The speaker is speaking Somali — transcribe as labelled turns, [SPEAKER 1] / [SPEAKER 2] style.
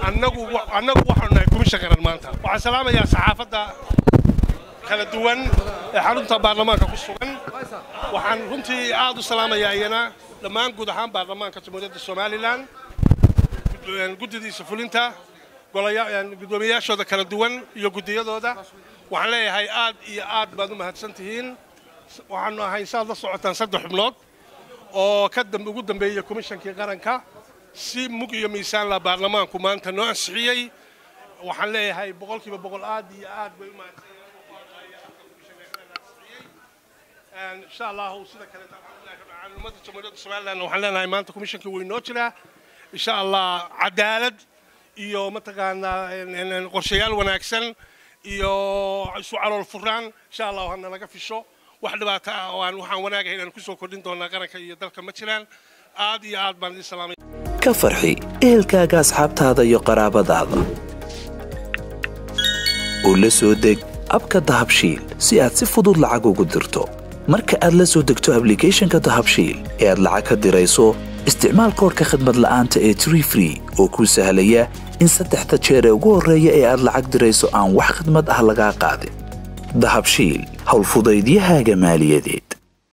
[SPEAKER 1] annagu annagu waxaanu nahay kumisha qaran maanta waxaan salaamayaa saxaafadda kala duwan ee xarunta baarlamaanka ku sugan waxaan runtii aad u salaamayaa iyana dhammaan guud ahaan baarlamaanka jamhuuriyadda somalilan guddidiisa fulinta gudoomiyayaashooda kala duwan iyo guddiyadooda waxaan leeyahay aad iyo aad baad u mahadsan tihiin waxaanu ahay saad la socotaan saddex xubnood oo ka ugu dambeeyey komishankii qaranka si mug iyo miisaanla baarlamaanku maanta noo ansixiyey waxaan leeyahay boqolkiiba boqol aad iyo aad bay u mahadsan insha allahu sida kale ummadda jamhuuriyadda somaliland waxaan leenahay maanta komishankii wuu inoo jiraa insha allah cadaalad iyo mataqaanaa qorshayaal wanaagsan iyo isu calool furaan insha allahu hana laga fisho wax dhibaato ah oo aan waxaan wanaagahay inaan kusoo kordhin doonaa qaranka iyo dalka ma jiraan aad iyo aad baan idin salaamay
[SPEAKER 2] ka farxi ehelkaaga asxaabtaada iyo qaraabadaada oo la soo deg abka dahabshiil si aad si fudud lacag ugu dirto marka aad la soo degto ablicathonka dahabshiil ee aad lacag ka dirayso isticmaal koorka khadmad la'aanta ee tree free oo kuu sahlaya in saddexda jeer ee ugu horreeya ee aad lacag dirayso aan wax khidmad ah lagaa qaadin dahabshiil howlfudaydiyahaaga maaliyadeed